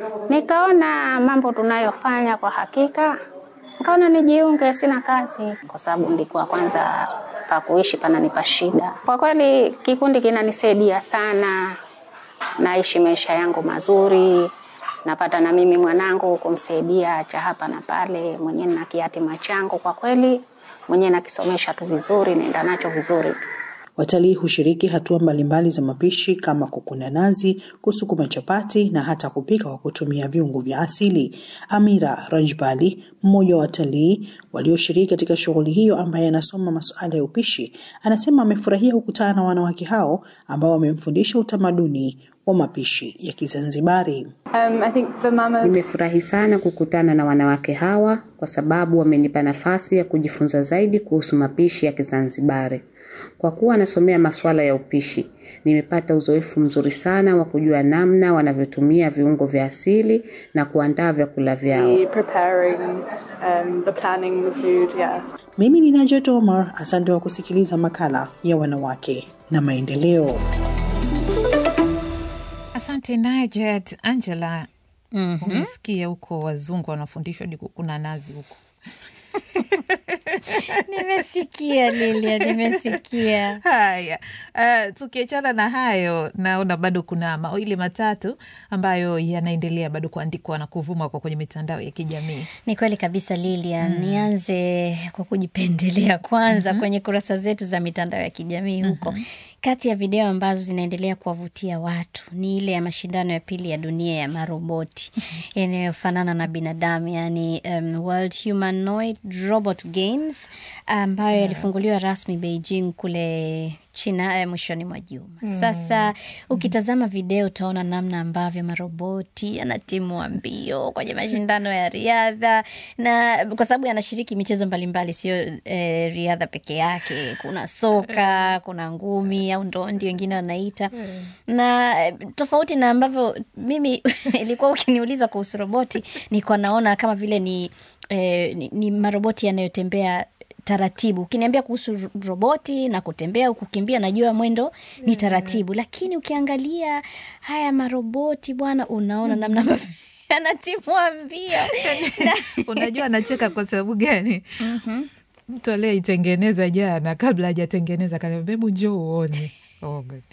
Nikaona mambo tunayofanya kwa hakika, nikaona nijiunge, sina kazi, kwa sababu ndikuwa kwanza pa kuishi pananipa shida. Kwa kweli kikundi kinanisaidia sana, naishi maisha yangu mazuri, napata na mimi mwanangu kumsaidia cha hapa na pale, mwenyewe na kiatima changu, kwa kweli mwenyewe nakisomesha tu vizuri, naenda nacho vizuri tu. Watalii hushiriki hatua mbalimbali za mapishi kama kukuna nazi, kusukuma chapati na hata kupika kwa kutumia viungo vya asili. Amira Rajbali, mmoja wa watalii walioshiriki katika shughuli hiyo, ambaye anasoma masuala ya upishi, anasema amefurahia kukutana na wanawake hao ambao wamemfundisha utamaduni wa mapishi ya Kizanzibari. Um, I think the mamas Nimefurahi sana kukutana na wanawake hawa kwa sababu wamenipa nafasi ya kujifunza zaidi kuhusu mapishi ya Kizanzibari. Kwa kuwa nasomea masuala ya upishi, nimepata uzoefu mzuri sana wa kujua namna wanavyotumia viungo vya asili na kuandaa vyakula vyao. be preparing, um, the planning the food, yeah. Mimi ni Najat Omar, asante kwa kusikiliza makala ya wanawake na maendeleo. Asante Najat. Angela, umesikia huko wazungu wanafundishwa hadi kukuna nazi huko. Nimesikia Lilia, nimesikia. Haya, uh, tukiachana na hayo, naona bado kuna mawili matatu ambayo yanaendelea bado kuandikwa na kuvuma kwa kwenye mitandao ya kijamii. Ni kweli kabisa Lilia. Nianze kwa kujipendelea kwanza kwenye kurasa zetu za mitandao ya kijamii huko. Kati ya video ambazo zinaendelea kuwavutia watu ni ile ya mashindano ya pili ya dunia ya maroboti yanayofanana na binadamu, yani um, World Humanoid Robot Games ambayo yalifunguliwa rasmi Beijing kule China eh, mwishoni mwa juma. Sasa ukitazama video utaona namna ambavyo maroboti yanatimua mbio kwenye mashindano ya riadha, na kwa sababu yanashiriki michezo mbalimbali, sio eh, riadha peke yake. Kuna soka, kuna ngumi au ndondi wengine wanaita, na eh, tofauti na ambavyo mimi ilikuwa ukiniuliza kuhusu roboti, niko naona kama vile ni, eh, ni, ni maroboti yanayotembea taratibu. Ukiniambia kuhusu ro- roboti na kutembea au kukimbia, najua mwendo ni taratibu, lakini ukiangalia haya maroboti bwana, unaona namna ambavyo yanatimua mbio Na- Unajua anacheka kwa sababu gani? Mtu aliyeitengeneza jana, kabla hajatengeneza kaniambia, hebu njoo uone. Oh, God.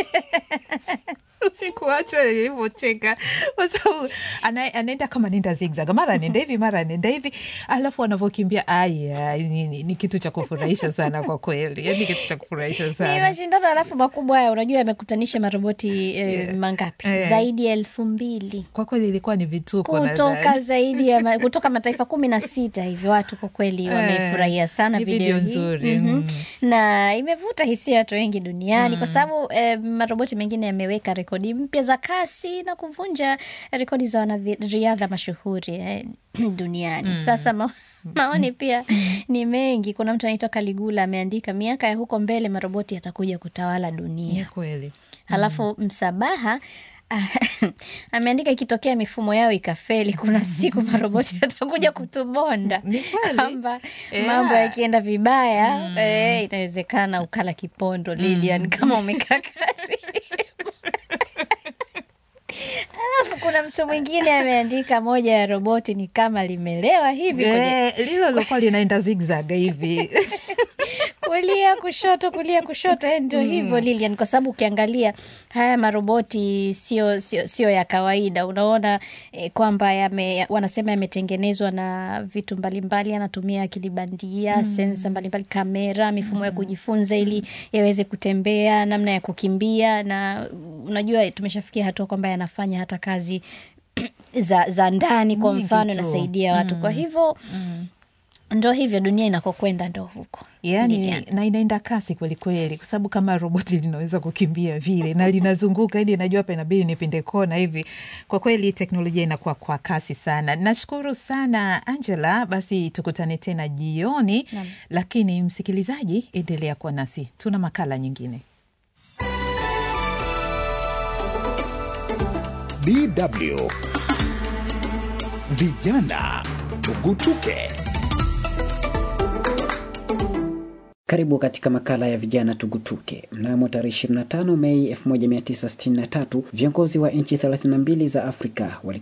Sikuacha nilivyocheka kwa sababu ana- anaenda kama nenda zigzag, mara anaenda hivi, mara anaenda hivi, alafu anavyokimbia, aya, ni, ni, ni kitu cha kufurahisha sana kwa kweli, yani kitu cha kufurahisha ni sana. mashindano alafu makubwa haya, unajua yamekutanisha maroboti eh, mangapi? Eh. Zaidi ya elfu mbili Kwa kweli ilikuwa ni vituko kutoka nadhani. zaidi ya ma, kutoka mataifa kumi na sita hivi. Watu kwa kweli wamefurahia sana ni video, video hii nzuri, Mhm. mm. na imevuta hisia ya watu wengi duniani kwa sababu eh, maroboti mengine yameweka rekodi mpya za kasi na kuvunja rekodi za wanariadha mashuhuri eh, duniani. Sasa ma maoni pia ni mengi. Kuna mtu anaitwa Kaligula ameandika, miaka ya huko mbele maroboti yatakuja kutawala Ni dunia. kweli. Halafu Msabaha ameandika ikitokea mifumo yao ikafeli, kuna siku maroboti yatakuja kutubonda, Ni kweli. kwamba Yeah. mambo yakienda vibaya eh, inawezekana ukala kipondo Lilian, kama umekaa karibu. Alafu kuna mtu mwingine ameandika moja ya roboti ni kama limelewa hivi kwenye Eh, lilo lilikuwa linaenda zigzag hivi kulia kushoto kulia kushoto eh, ndio hivyo Lilian, kwa sababu ukiangalia haya maroboti sio sio sio ya kawaida. Unaona eh, kwamba yame, wanasema yametengenezwa na vitu mbalimbali, anatumia akili bandia, sensa mbalimbali, kamera, mifumo ya kujifunza ili yaweze kutembea, namna ya kukimbia, na unajua tumeshafikia hatua kwamba yanafanya hata kazi za, za ndani kwa Nyingi mfano, tu. inasaidia watu. Kwa hivyo ndo hivyo dunia inakokwenda, ndo huko yani Lilian. na inaenda kasi kwelikweli, kwa sababu kama roboti linaweza kukimbia vile na linazunguka, yani najua hapa inabidi nipinde kona hivi. Kwa kweli teknolojia inakuwa kwa kasi sana. Nashukuru sana Angela, basi tukutane tena jioni, Naam. lakini msikilizaji, endelea kuwa nasi, tuna makala nyingine. DW Vijana Tugutuke. Karibu katika makala ya vijana tugutuke. Mnamo tarehe 25 Mei 1963 viongozi wa nchi 32 za Afrika wali